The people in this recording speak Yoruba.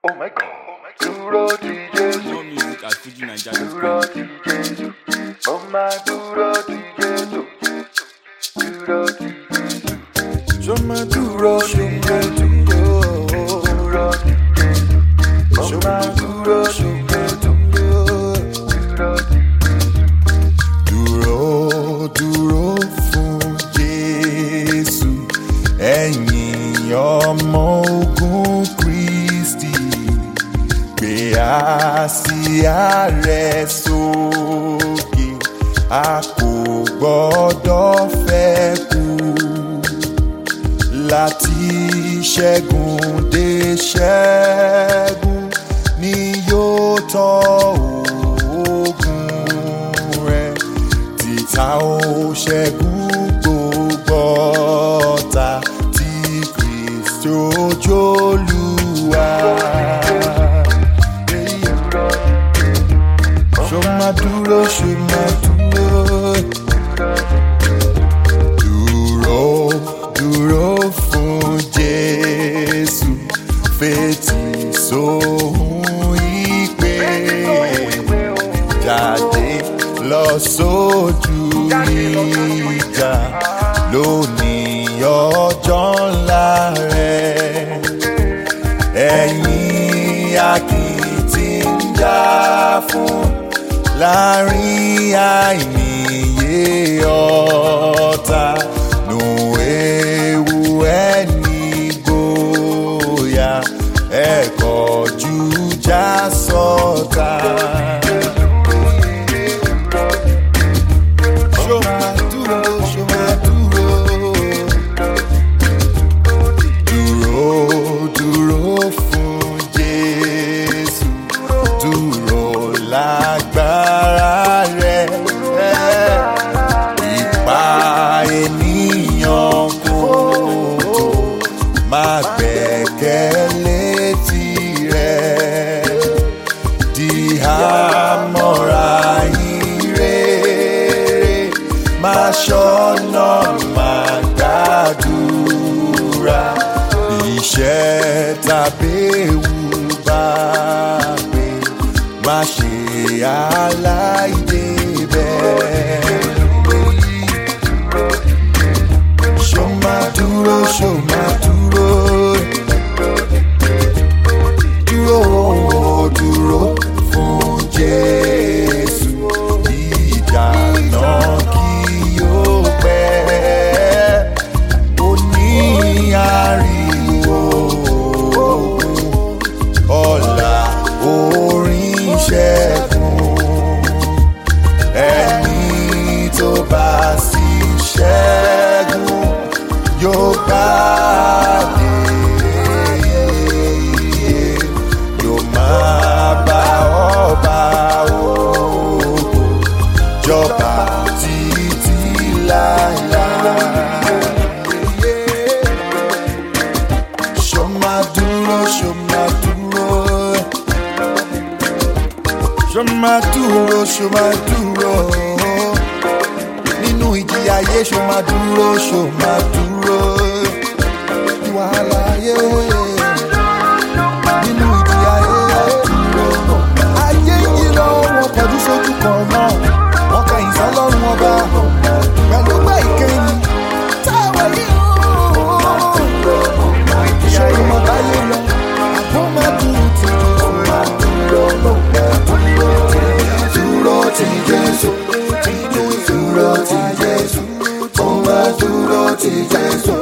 Oh my God. Dúró ti Jésù. More music at Fuji Naija. Dúró ti Jésù. Mo máa dúró ti Jésù. Dúró ti Jésù. Ṣó máa dúró ṣó máa dúró. Dúró ti Jésù. Mo Ṣó máa máa dúró dúró ti ṣó Jésù. máa dúró. Dúró ti Dúró dúró fún Jésù. Ẹ̀yin ọmọ ogun Kristi. Gbé àsíá rẹ̀ sókè. A kò gbọ́dọ̀ fẹ́ kú láti ṣẹ́gun dé ṣẹ́gun ni yóò tọ́ ogun rẹ̀ títa ó ṣẹ́gun gbogbo ọ̀tá tí Kristi ojúlùwà. Ṣó máa dúró, ṣó máa dúró dúró dúró fún jésù fetí sóhun ìpè jáde lọ sójú ìjà lónìí ọjọ́ ńlá rẹ̀ ẹ̀yin akitì ń jà fún láàrin àìníye ọ̀tá nù ewu ẹni gbòòyà ẹ̀kọ́ jújà sọ̀tá. Ṣó máa dúró, ṣó máa dúró dúró dúró fún jésù dúró lágbára rẹ ipa ènìyàn kò tó má gbẹ́kẹ̀lé tirẹ̀ di àmọ́ra ire má ṣọ́nà má gbàdúrà iṣẹ́ tàbí ewu bá gbé má ṣe aláìdébẹ̀. ṣó máa dúró ṣó máa dúró dúró dúró fún jésù ìjà náà kí yóò pẹ́ ó ní ariwo ọ̀la orin ṣẹ́gun ẹni tó bá sì ṣẹ́gun yóò gbàdé yóò máa bá ọba ògo jọba títí láéláé. Ṣó máa dúró, ṣó máa dúró. Ṣó máa dúró, ṣó máa dúró. Nínú ìjì ayé ṣó máa dúró, ṣó máa dúró. Wàhálà ayé. Nínú ìjì ayé. Ayé yìí lọ, wọn kọjú sójú kan náà. Wọ́n kẹ̀yìn sọ́lọ́run ọba. Pẹ̀lú pé ìkẹyìn. Táwọn yìí ó ṣe ìmọ̀ báyé lọ. Àbó máa dúró ti dúró ti Jésù. Dúró ti Jésù. Ó máa dúró ti Jésù.